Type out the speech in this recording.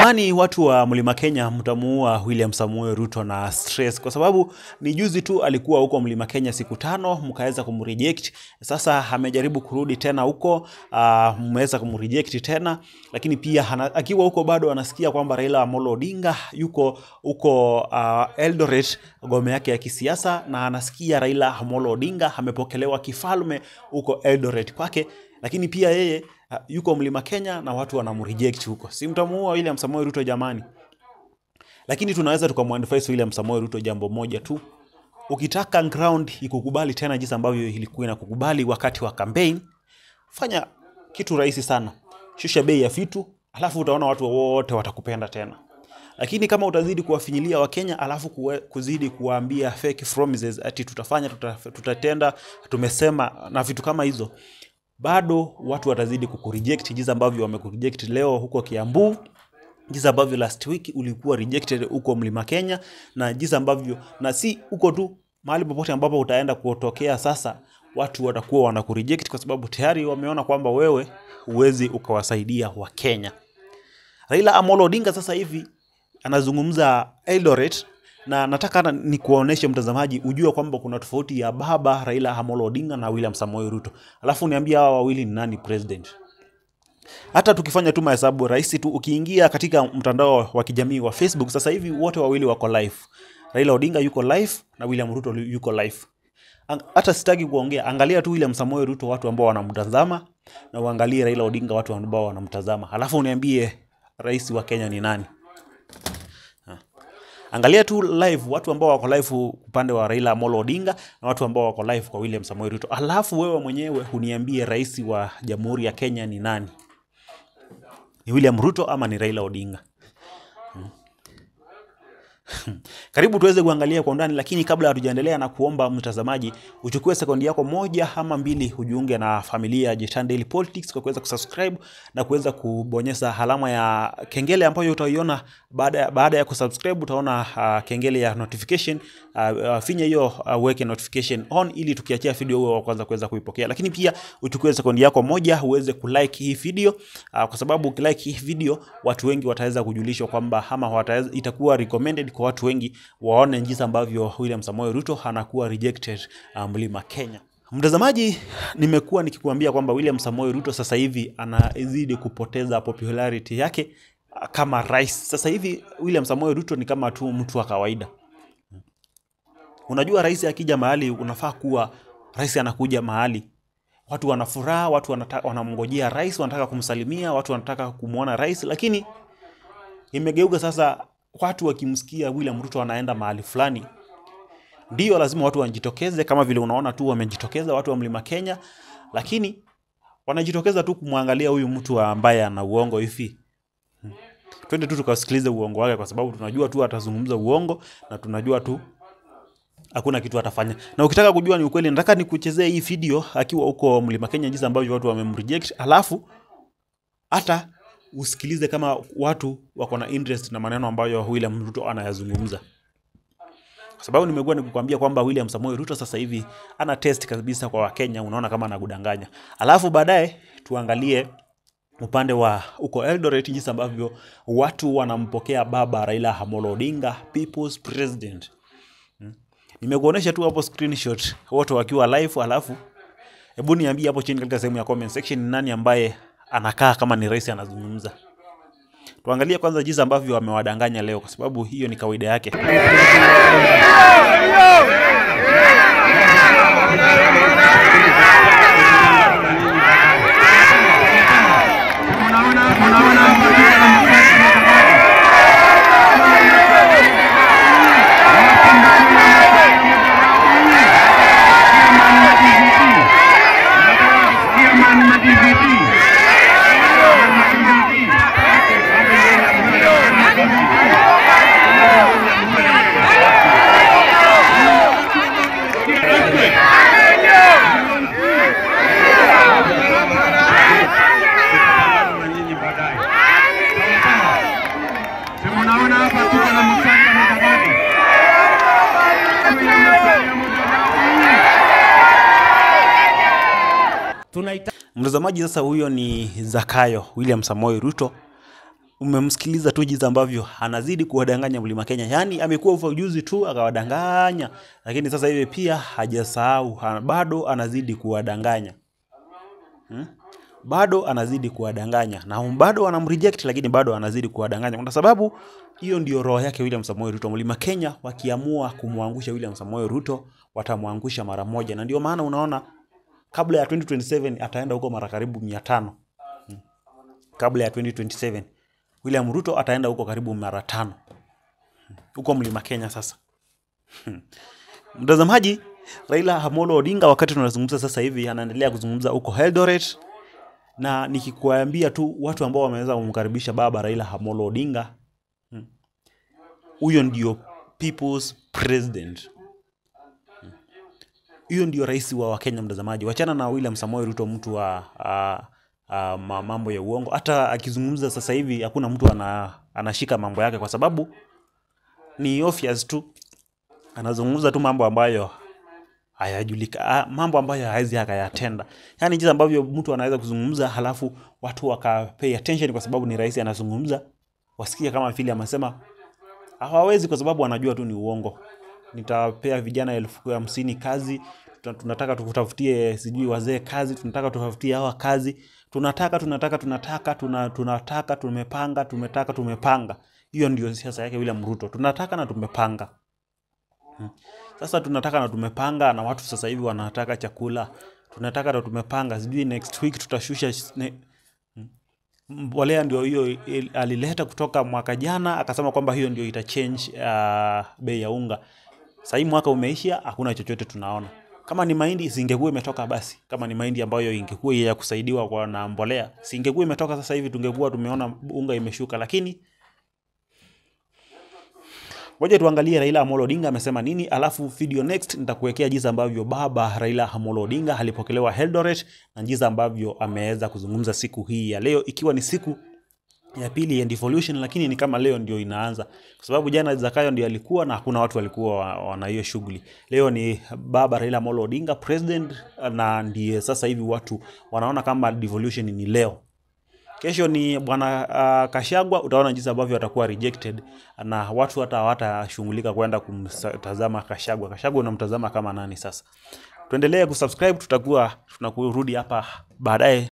Jamani, watu wa Mlima Kenya, mtamuua William Samuel Ruto na stress, kwa sababu ni juzi tu alikuwa huko Mlima Kenya siku tano, mkaweza kumreject. Sasa amejaribu kurudi tena huko, uh, mmeweza kumreject tena, lakini pia hana, akiwa huko bado anasikia kwamba Raila Amolo Odinga yuko huko uh, Eldoret, ngome yake ya kisiasa, na anasikia Raila Amolo Odinga amepokelewa kifalme huko Eldoret kwake, lakini pia yeye uh, yuko Mlima Kenya na watu wanamreject huko. Si mtamuua William Samoei Ruto jamani? Lakini tunaweza tukamwadvise William Samoei Ruto jambo moja tu, ukitaka ground ikukubali tena jinsi ambavyo ilikuwa inakukubali wakati wa campaign, fanya kitu rahisi sana, shusha bei ya vitu, alafu utaona watu wote watakupenda tena. Lakini kama utazidi kuwafinyilia Wakenya alafu kuwe, kuzidi kuwaambia fake promises ati tutafanya tuta, tutatenda tumesema na vitu kama hizo, bado watu watazidi kukureject jinsi ambavyo wamekureject leo huko Kiambu, jinsi ambavyo last week ulikuwa rejected huko Mlima Kenya, na jinsi ambavyo na si huko tu, mahali popote ambapo utaenda kutokea sasa, watu watakuwa wanakureject kwa sababu tayari wameona kwamba wewe huwezi ukawasaidia Wakenya. Raila Amolo Odinga sasa hivi anazungumza Eldoret na nataka hata nikuoneshe mtazamaji ujue kwamba kuna tofauti ya baba Raila Amolo Odinga na William Samoei Ruto, alafu niambie hawa wawili ni nani president. Hata tukifanya tu mahesabu rahisi tu, ukiingia katika mtandao wa kijamii wa Facebook sasa hivi wote wawili wako live. Raila Odinga yuko live na William Ruto yuko live. Ang- Hata sitaki kuongea, angalia tu William Samoei Ruto, watu ambao wanamtazama, na uangalie Raila Odinga, watu ambao wanamtazama, alafu uniambie rais wa Kenya ni nani. Angalia tu live watu ambao wako live upande wa Raila Amolo Odinga na watu ambao wako live kwa William Samoei Ruto, alafu wewe mwenyewe uniambie rais wa Jamhuri ya Kenya ni nani? Ni William Ruto ama ni Raila Odinga? Karibu tuweze kuangalia kwa undani, lakini kabla hatujaendelea, na kuomba mtazamaji uchukue sekundi yako moja ama mbili ujiunge na familia ya Jitan Daily Politics kwa kuweza kusubscribe na kuweza kubonyeza alama ya kengele ambayo utaiona baada ya, baada ya kusubscribe utaona uh, kengele ya notification uh, uh, finya hiyo uh, weke notification on ili tukiachia video huo wa kwanza kuweza kuipokea, lakini pia uchukue sekundi yako moja uweze kulike hii video uh, kwa sababu ukilike hii video watu wengi wataweza kujulishwa kwamba ama wataweza, itakuwa recommended kwa watu wengi waone jinsi ambavyo William Samoei Ruto anakuwa rejected uh, Mlima Kenya. Mtazamaji, nimekuwa nikikuambia kwamba William Samoei Ruto sasa hivi anazidi kupoteza popularity yake uh, kama rais. Sasa hivi William Samoei Ruto ni kama tu mtu wa kawaida. Unajua, rais akija mahali unafaa kuwa rais anakuja mahali watu wana furaha, watu wanata- wanamngojea rais, wanataka kumsalimia, watu wanataka kumwona rais, lakini imegeuka sasa, watu wakimsikia William Ruto anaenda mahali fulani, ndio lazima watu wajitokeze, kama vile unaona tu wamejitokeza watu wa Mlima Kenya, lakini wanajitokeza tu kumwangalia huyu mtu ambaye ana uongo hivi. Twende tu tukasikilize uongo wake, kwa sababu tunajua tu atazungumza uongo na tunajua tu hakuna kitu atafanya. Na ukitaka kujua ni ukweli, nataka nikuchezee hii video akiwa huko Mlima Kenya, jinsi ambavyo watu wamemreject, alafu hata usikilize kama watu wako na interest na maneno ambayo William Ruto anayazungumza, kwa sababu nimekuwa nikukwambia kwamba William Samoei Ruto sasa hivi ana test kabisa kwa Wakenya, unaona kama anakudanganya. Alafu baadaye tuangalie upande wa huko Eldoret jinsi ambavyo watu wanampokea baba Raila Amolo Odinga, people's president. Nimekuonesha tu hapo screenshot wote wakiwa live, alafu hebu niambie hapo chini katika sehemu ya comment section ni nani ambaye anakaa kama ni rais anazungumza. Tuangalie kwanza jinsi ambavyo wamewadanganya leo, kwa sababu hiyo ni kawaida yake. Unaona hapa tuko na Musalia Mudavadi. tunaita Mtazamaji, sasa huyo ni Zakayo William Samoei Ruto umemsikiliza tu jinsi ambavyo anazidi kuwadanganya mlima Kenya. Yaani amekuwa ufa ujuzi tu akawadanganya, lakini sasa hivi pia hajasahau, ha- bado anazidi kuwadanganya bado anazidi kuwadanganya na bado wanamreject, lakini bado anazidi kuwadanganya kwa sababu hiyo ndio roho yake William Samoei Ruto. Mlima Kenya wakiamua kumwangusha William Samoei Ruto watamwangusha mara moja, na ndio maana unaona kabla ya 2027 ataenda huko mara karibu 500 kabla ya 2027 William Ruto ataenda huko karibu mara tano huko mlima Kenya. Sasa mtazamaji, Raila Amolo Odinga wakati tunazungumza sasa hivi anaendelea kuzungumza huko Eldoret, na nikikuambia tu watu ambao wameweza kumkaribisha baba Raila Amolo Odinga, huyo ndio people's president hiyo ndio rais wa Wakenya. Mtazamaji, wachana na William Samoei Ruto, mtu wa a, a, ma- mambo ya uongo. Hata akizungumza sasa hivi hakuna mtu ana, anashika mambo yake, kwa sababu ni obvious tu anazungumza tu mambo ambayo hayajulika, ah, mambo ambayo hawezi akayatenda. Yani jinsi ambavyo mtu anaweza kuzungumza halafu watu wakapay attention kwa sababu ni rais anazungumza, wasikie kama vile amesema hawawezi kwa sababu wanajua tu ni uongo. Nitawapea vijana elfu hamsini kazi, tuta- tunataka tukutafutie sijui wazee kazi, tunataka tutafutie hawa kazi, tunataka tunataka tunataka tuna, tunataka tumepanga tumetaka tumepanga. Hiyo ndio siasa yake William Ruto, tunataka na tumepanga. Sasa tunataka na tumepanga, na watu sasa hivi wanataka chakula, tunataka na tumepanga, sijui next week tutashusha sh- ne, mbolea ndio hiyo il- alileta kutoka mwaka jana, akasema kwamba hiyo ndio ita change uh, bei ya unga. Sasa hii mwaka umeisha, hakuna chochote tunaona. Kama ni mahindi singekuwa imetoka basi, kama ni mahindi ambayo ingekuwa ya kusaidiwa kwa na mbolea, singekuwa imetoka sasa hivi, tungekuwa tumeona unga imeshuka, lakini Ngoja tuangalie Raila Amolo Odinga amesema nini, alafu video next nitakuwekea jinsi ambavyo baba Raila Amolo Odinga alipokelewa Eldoret na jinsi ambavyo ameweza kuzungumza siku hii ya leo, ikiwa ni siku ya pili ya devolution, lakini ni kama leo ndio inaanza, kwa sababu jana Zakayo ndio alikuwa na hakuna watu walikuwa wa- wana hiyo shughuli. Leo ni baba Raila Amolo Odinga president, na ndiye sasa hivi watu wanaona kama devolution ni leo. Kesho ni bwana uh, Kashagwa, utaona jinsi ambavyo atakuwa rejected na watu hata hawatashughulika kwenda kumtazama Kashagwa. Kashagwa unamtazama kama nani? Sasa tuendelee kusubscribe, tutakuwa tunakurudi hapa baadaye